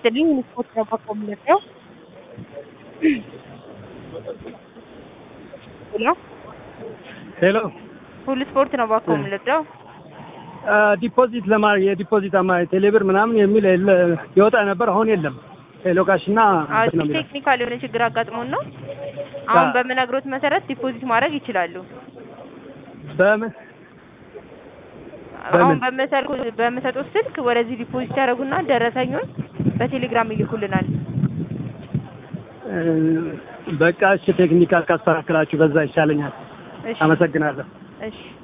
ይስጥልኝ ስፖርት ነው ባኮ የምንለው ሄሎ ሄሎ ሁሉ ስፖርት ነው ባኮ የምንለው ዲፖዚት ለማድረግ የዲፖዚት አማ ቴሌብር ምናምን የሚል የለ- ይወጣ ነበር። አሁን የለም። ሄሎ ካሽ እና እንትን ነው የሚለው። ቴክኒካል የሆነ ችግር አጋጥሞን ነው። አሁን አ- በምነግሮት መሰረት ዲፖዚት ማድረግ ይችላሉ። በምን አሁን በምን? በመሰልኩ- በምሰጡት ስልክ ወደዚህ ዲፖዚት ያደርጉና ደረሰኙን በቴሌግራም ይልኩልናል። እ፣ በቃ እሺ፣ ቴክኒካል ካስተካከላችሁ በዛ ይሻለኛል። እሺ አመሰግናለሁ። እሺ